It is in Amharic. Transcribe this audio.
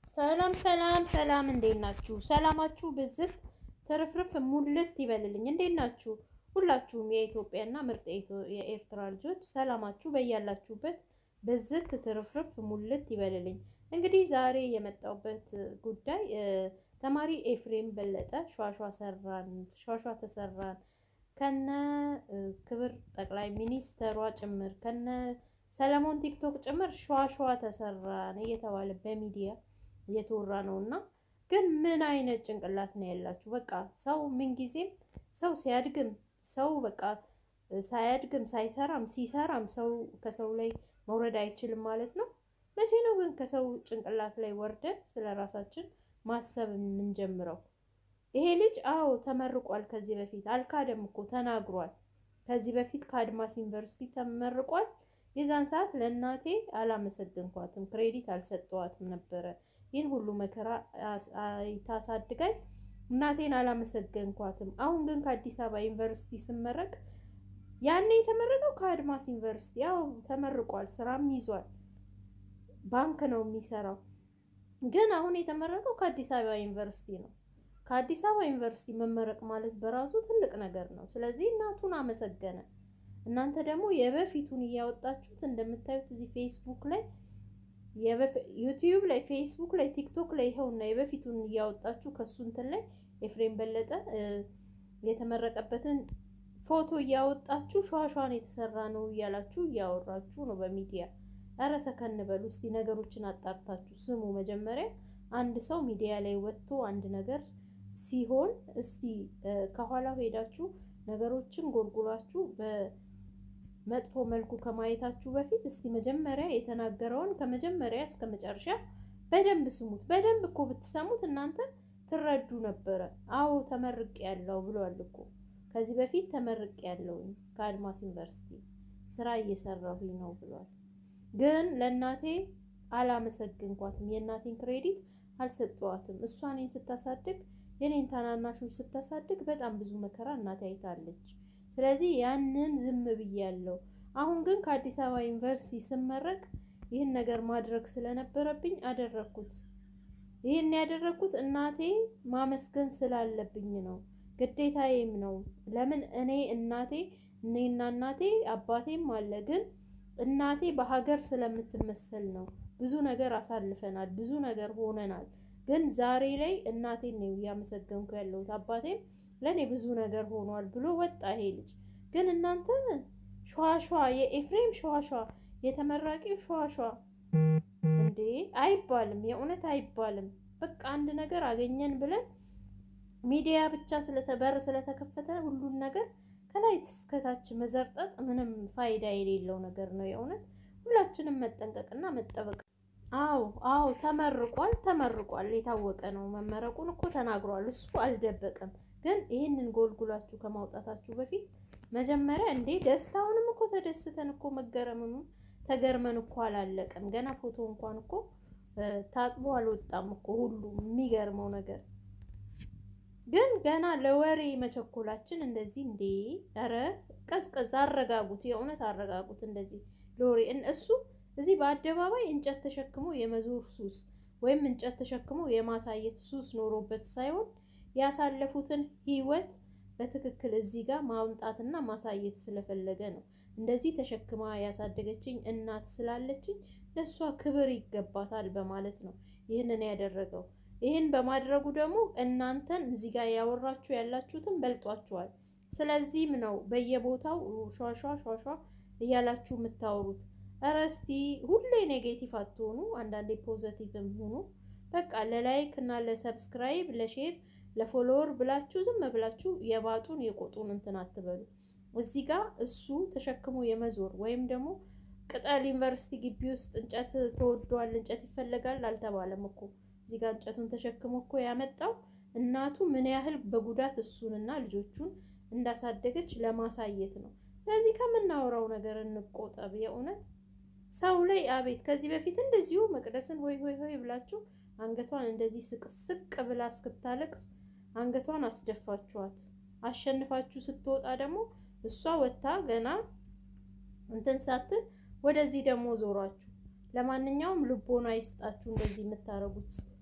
ሰላም ሰላም ሰላም፣ እንዴት ናችሁ? ሰላማችሁ ብዝት ትርፍርፍ ሙልት ይበልልኝ። እንዴት ናችሁ? ሁላችሁም የኢትዮጵያና ምርጥ የኤርትራ ልጆች ሰላማችሁ በያላችሁበት ብዝት ትርፍርፍ ሙልት ይበልልኝ። እንግዲህ ዛሬ የመጣሁበት ጉዳይ ተማሪ ኤፍሬም በለጠ ሿሿ ሰራን ሿሿ ተሰራን ከነ ክብር ጠቅላይ ሚኒስተሯ ጭምር ከነ ሰለሞን ቲክቶክ ጭምር ሿሿ ተሰራን እየተባለ በሚዲያ እየተወራ ነው። እና ግን ምን አይነት ጭንቅላት ነው ያላችሁ? በቃ ሰው ምንጊዜም ሰው ሲያድግም ሰው በቃ ሳያድግም ሳይሰራም ሲሰራም ሰው ከሰው ላይ መውረድ አይችልም ማለት ነው። መቼ ነው ግን ከሰው ጭንቅላት ላይ ወርደን ስለ ራሳችን ማሰብ የምንጀምረው? ይሄ ልጅ አዎ ተመርቋል። ከዚህ በፊት አልካደም እኮ ተናግሯል። ከዚህ በፊት ከአድማስ ዩኒቨርሲቲ ተመርቋል። የዛን ሰዓት ለእናቴ አላመሰግንኳትም፣ ክሬዲት አልሰጠዋትም ነበረ። ይህን ሁሉ መከራ ታሳድጋኝ እናቴን አላመሰገንኳትም። አሁን ግን ከአዲስ አበባ ዩኒቨርሲቲ ስመረቅ ያኔ የተመረቀው ከአድማስ ዩኒቨርሲቲ ያው ተመርቋል፣ ስራም ይዟል፣ ባንክ ነው የሚሰራው። ግን አሁን የተመረቀው ከአዲስ አበባ ዩኒቨርሲቲ ነው። ከአዲስ አበባ ዩኒቨርሲቲ መመረቅ ማለት በራሱ ትልቅ ነገር ነው። ስለዚህ እናቱን አመሰገነ። እናንተ ደግሞ የበፊቱን እያወጣችሁት እንደምታዩት እዚህ ፌስቡክ ላይ ዩቲዩብ ላይ ፌስቡክ ላይ ቲክቶክ ላይ ይኸውና የበፊቱን እያወጣችሁ ከሱ እንትን ላይ ኤፍሬም በለጠ የተመረቀበትን ፎቶ እያወጣችሁ ሿሿን የተሰራ ነው እያላችሁ እያወራችሁ ነው በሚዲያ። ኧረ ሰከን በሉ እስቲ ነገሮችን አጣርታችሁ ስሙ። መጀመሪያ አንድ ሰው ሚዲያ ላይ ወጥቶ አንድ ነገር ሲሆን እስቲ ከኋላ ሄዳችሁ ነገሮችን ጎልጉላችሁ በመጥፎ መልኩ ከማየታችሁ በፊት እስቲ መጀመሪያ የተናገረውን ከመጀመሪያ እስከ መጨረሻ በደንብ ስሙት። በደንብ እኮ ብትሰሙት እናንተ ትረዱ ነበረ። አዎ ተመርቄ ያለው ብሏል እኮ ከዚህ በፊት ተመርቄ ያለውኝ ከአድማስ ዩኒቨርሲቲ ስራ እየሰራሁኝ ነው ብሏል። ግን ለእናቴ አላመሰግንኳትም፣ የእናቴን ክሬዲት አልሰጠዋትም። እሷ እኔን ስታሳድግ የኔን ታናናሾች ስታሳድግ በጣም ብዙ መከራ እናቴ አይታለች። ስለዚህ ያንን ዝም ብያለሁ። አሁን ግን ከአዲስ አበባ ዩኒቨርሲቲ ስመረቅ ይህን ነገር ማድረግ ስለነበረብኝ አደረግኩት። ይህን ያደረግኩት እናቴ ማመስገን ስላለብኝ ነው፣ ግዴታዬም ነው። ለምን እኔ እናቴ እኔና እናቴ አባቴም አለ፣ ግን እናቴ በሀገር ስለምትመሰል ነው። ብዙ ነገር አሳልፈናል፣ ብዙ ነገር ሆነናል። ግን ዛሬ ላይ እናቴን ነው እያመሰገንኩ ያለሁት። አባቴም ለእኔ ብዙ ነገር ሆኗል ብሎ ወጣ ይሄ ልጅ። ግን እናንተ ሸዋሿ የኤፍሬም ሸዋሿ የተመራቂው ሸዋሿ እንዴ አይባልም፣ የእውነት አይባልም። በቃ አንድ ነገር አገኘን ብለን ሚዲያ ብቻ ስለተበር ስለተከፈተ ሁሉን ነገር ከላይ እስከታች መዘርጠጥ ምንም ፋይዳ የሌለው ነገር ነው። የእውነት ሁላችንም መጠንቀቅና መጠበቅ አዎ አዎ ተመርቋል ተመርቋል። የታወቀ ነው። መመረቁን እኮ ተናግሯል። እሱ አልደበቀም። ግን ይህንን ጎልጉላችሁ ከማውጣታችሁ በፊት መጀመሪያ እንዴ ደስታውንም እኮ ተደስተን እኮ መገረምኑ ተገርመን እኮ አላለቀም። ገና ፎቶ እንኳን እኮ ታጥቦ አልወጣም እኮ ሁሉም። የሚገርመው ነገር ግን ገና ለወሬ መቸኮላችን እንደዚህ እንዴ! ኧረ ቀዝቀዝ አረጋጉት፣ የእውነት አረጋጉት። እንደዚህ ለወሬ እሱ እዚህ በአደባባይ እንጨት ተሸክሞ የመዞር ሱስ ወይም እንጨት ተሸክሞ የማሳየት ሱስ ኖሮበት ሳይሆን ያሳለፉትን ሕይወት በትክክል እዚህ ጋር ማምጣትና ማሳየት ስለፈለገ ነው። እንደዚህ ተሸክማ ያሳደገችኝ እናት ስላለችኝ ለእሷ ክብር ይገባታል በማለት ነው ይህንን ያደረገው። ይህን በማድረጉ ደግሞ እናንተን እዚህ ጋር ያወራችሁ ያላችሁትን በልጧችኋል። ስለዚህም ነው በየቦታው ሿሿ ሿሿ እያላችሁ የምታወሩት። ኧረ እስቲ ሁሌ ኔጌቲቭ አትሆኑ፣ አንዳንዴ ፖዘቲቭም ሁኑ። በቃ ለላይክ እና ለሰብስክራይብ ለሼር ለፎሎወር ብላችሁ ዝም ብላችሁ የባጡን የቆጡን እንትን አትበሉ። እዚህ ጋር እሱ ተሸክሞ የመዞር ወይም ደግሞ ቅጠል ዩኒቨርሲቲ ግቢ ውስጥ እንጨት ተወዷል፣ እንጨት ይፈለጋል አልተባለም እኮ እዚህ ጋር እንጨቱን ተሸክሞ እኮ ያመጣው እናቱ ምን ያህል በጉዳት እሱንና ልጆቹን እንዳሳደገች ለማሳየት ነው። ስለዚህ ከምናወራው ነገር እንቆጠብ። የእውነት ሰው ላይ አቤት ከዚህ በፊት እንደዚሁ መቅደስን ሆይ ሆይ ሆይ ብላችሁ አንገቷን እንደዚህ ስቅስቅ ብላ እስክታለቅስ አንገቷን አስደፋችኋት። አሸንፋችሁ ስትወጣ ደግሞ እሷ ወጥታ ገና እንትን ሳትል ወደዚህ ደግሞ ዞሯችሁ። ለማንኛውም ልቦና ይስጣችሁ እንደዚህ የምታደርጉት